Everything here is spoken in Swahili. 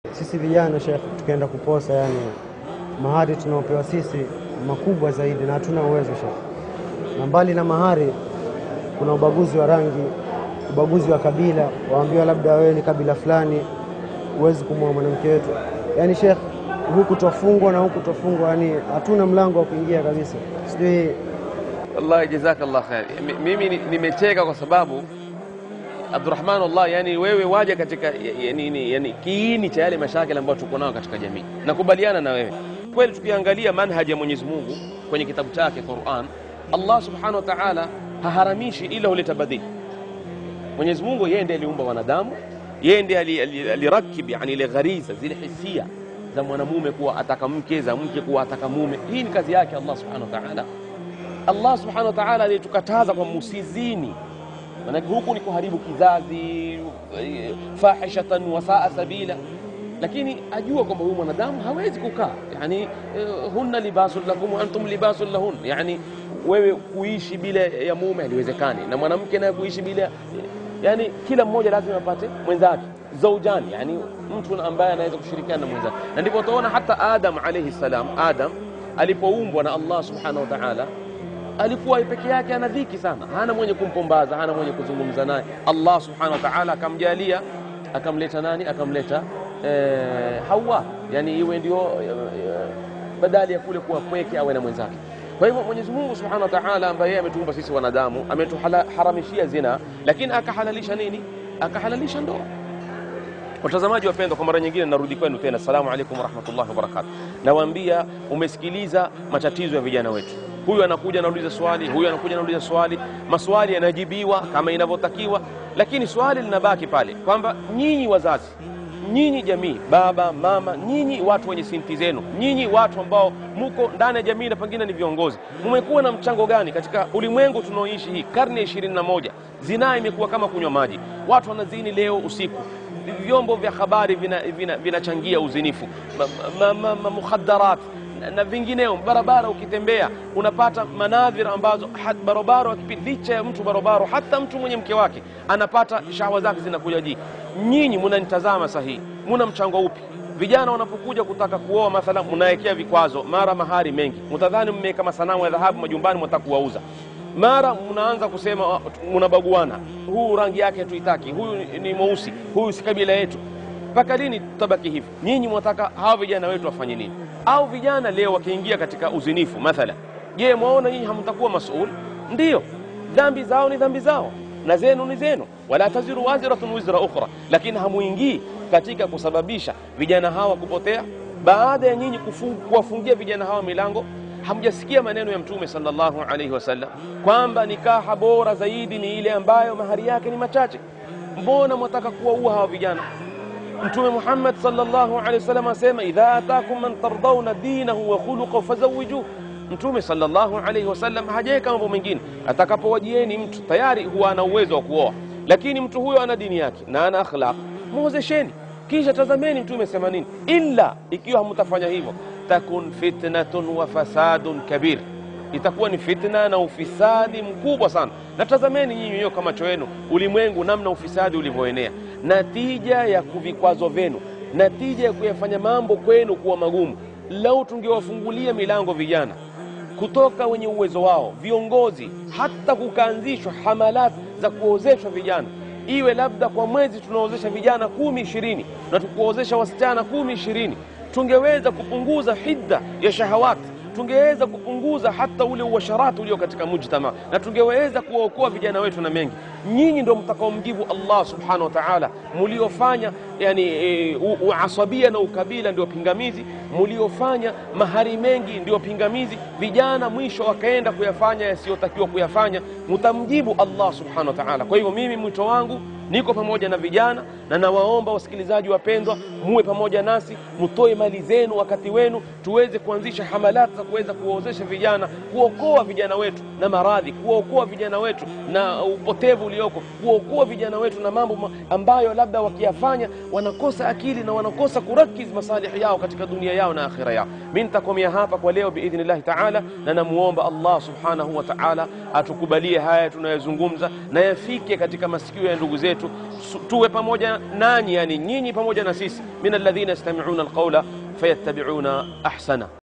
Sisi vijana Sheikh, tukaenda kuposa, yani mahari tunaopewa sisi makubwa zaidi, na hatuna uwezo Sheikh. Na mbali na mahari, kuna ubaguzi wa rangi, ubaguzi wa kabila, waambiwa labda wewe ni kabila fulani, huwezi kumwoa mwanamke wetu. Yani Sheikh, huku tofungwa na huku tofungwa, yani hatuna mlango wa kuingia kabisa. Sijui Wallahi, jazakallah khair. Mi- Mimi ni- nimecheka kwa sababu Abdurrahman, Allah, yani wewe waja katika yani, yani, yani, kiini cha yale mashakili ambayo tuko nayo katika jamii. Nakubaliana na wewe kweli. Tukiangalia manhaji ya Mwenyezi Mungu kwenye kitabu chake Quran, Allah subhanahu wa ta'ala haharamishi ila huleta badili. Mwenyezi Mungu yeye ndiye aliumba wanadamu, yeye ndiye ali- ali- alirakib yani ile ghariza zile hisia za mwanamume kuwa ataka mke, za mke kuwa ataka mume. Hii ni kazi yake Allah subhanahu wa ta'ala. Allah subhanahu wa ta'ala aliyetukataza kwa musizini, maanake huku ni kuharibu kizazi, eh, fahishatan wasaa sabila, lakini ajua kwamba huyu mwanadamu hawezi kukaa yani, eh, hunna libasun lakum wa antum libasun lahun, yani wewe kuishi bila ya mume haliwezekani, na mwanamke naye kuishi bila yani, kila mmoja lazima apate mwenzake zaujani, yani mtu ambaye anaweza kushirikiana na mwenzake, na ndipo utaona hata Adam alayhi salam, Adam alipoumbwa na Allah subhanahu wa ta'ala alikuwa peke yake, ana dhiki sana, hana mwenye kumpombaza, hana mwenye kuzungumza naye. Allah subhanahu wa ta'ala akamjalia, akamleta nani? Akamleta eh, Hawa, yani iwe ndio eh, badali ya kule kuwa pweke awe na mwenzake. Kwa hivyo Mwenyezi Mungu subhanahu wa ta'ala ambaye yeye ametuumba sisi wanadamu, ametuharamishia zina, lakini akahalalisha nini? Akahalalisha ndoa. Watazamaji wapendwa, kwa mara nyingine narudi kwenu tena, assalamu alaikum warahmatullahi wabarakatuh. Nawaambia, umesikiliza matatizo ya vijana wetu. Huyu anakuja anauliza swali, huyu anakuja anauliza swali, maswali yanajibiwa kama inavyotakiwa, lakini swali linabaki pale kwamba nyinyi wazazi, nyinyi jamii, baba mama, nyinyi watu wenye sinti zenu, nyinyi watu ambao muko ndani ya jamii na pengine ni viongozi, mmekuwa na mchango gani katika ulimwengu tunaoishi hii karne ya ishirini na moja? Zinaa imekuwa kama kunywa maji, watu wanazini leo usiku vyombo vya habari vinachangia vina, vina uzinifu ma, ma, ma, ma, mukhaddarat na, na vingineo. Barabara ukitembea unapata manadhira ambazo barobaro akipita, licha ya mtu barobaro, hata mtu mwenye mke wake anapata shahwa zake zinakuja jii. Nyinyi munanitazama sahihi, muna mchango upi? Vijana wanapokuja kutaka kuoa mathala, mnawekea vikwazo, mara mahari mengi, mtadhani mmeweka masanamu ya dhahabu majumbani, mwataka kuwauza mara mnaanza kusema mnabaguana, huu rangi yake tuitaki, huyu ni mweusi, huyu si kabila yetu. Mpaka lini tutabaki hivi? Nyinyi mwataka hawa vijana wetu wafanye nini? Au vijana leo wakiingia katika uzinifu mathala, je, mwaona nyinyi hamtakuwa masul? Ndiyo, dhambi zao ni dhambi zao na zenu ni zenu, wala taziru waziratun wizra ukhra, lakini hamuingii katika kusababisha vijana hawa kupotea, baada ya nyinyi kuwafungia vijana hawa milango Hamjasikia maneno ya Mtume sallallahu alaihi wasallam kwamba nikaha bora zaidi ni ile ambayo mahari yake ni machache? Mbona mwataka kuwaua hawa vijana? Mtume Muhammad sallallahu alaihi wasallam asema, idha atakum man tardawna dinahu wa khuluquhu fazawijuhu. Mtume sallallahu alaihi wasallam hajaweka mambo mengine. Atakapowajieni mtu tayari huwa ana uwezo wa kuoa, lakini mtu huyo ana dini yake na ana akhlaq, muozesheni kisha tazameni Mtume sema nini, illa ikiwa hamtafanya hivyo takun fitnatun wa fasadun kabir, itakuwa ni fitna na ufisadi mkubwa sana. Na tazameni nyinyi wenyewe kwa macho yenu ulimwengu, namna ufisadi ulivyoenea, natija ya vikwazo vyenu, natija ya kuyafanya mambo kwenu kuwa magumu. Lau tungewafungulia milango vijana kutoka wenye uwezo wao, viongozi, hata kukaanzishwa hamalat za kuozeshwa vijana iwe labda kwa mwezi tunaozesha vijana kumi ishirini na tukuozesha wasichana kumi ishirini tungeweza kupunguza hidda ya shahawati, tungeweza kupunguza hata ule uasharati ulio katika mujtama, na tungeweza kuwaokoa vijana wetu na mengi. Nyinyi ndio mtakaomjibu Allah subhanahu wa ta'ala, muliofanya yani e, uasabia na ukabila ndio pingamizi, muliofanya mahari mengi ndio pingamizi. Vijana mwisho wakaenda kuyafanya yasiyotakiwa kuyafanya, mutamjibu Allah subhanahu wa ta'ala. Kwa hivyo mimi mwito wangu niko pamoja na vijana na nawaomba wasikilizaji wapendwa, muwe pamoja nasi, mutoe mali zenu, wakati wenu, tuweze kuanzisha hamalati za kuweza kuwaozesha vijana, kuokoa vijana wetu na maradhi, kuwaokoa vijana wetu na upotevu ulioko, kuokoa vijana wetu na mambo ambayo labda wakiyafanya wanakosa akili na wanakosa kurakiz masalihi yao katika dunia yao na akhira yao. Mi nitakomea hapa kwa leo biidhnillahi taala, na namuomba Allah subhanahu wa taala atukubalie haya tunayozungumza na yafike katika masikio ya ndugu zetu yetu Su- tuwe pamoja nanyi yani nyinyi pamoja na sisi min alladhina yastami'una alqawla fayattabi'una ahsana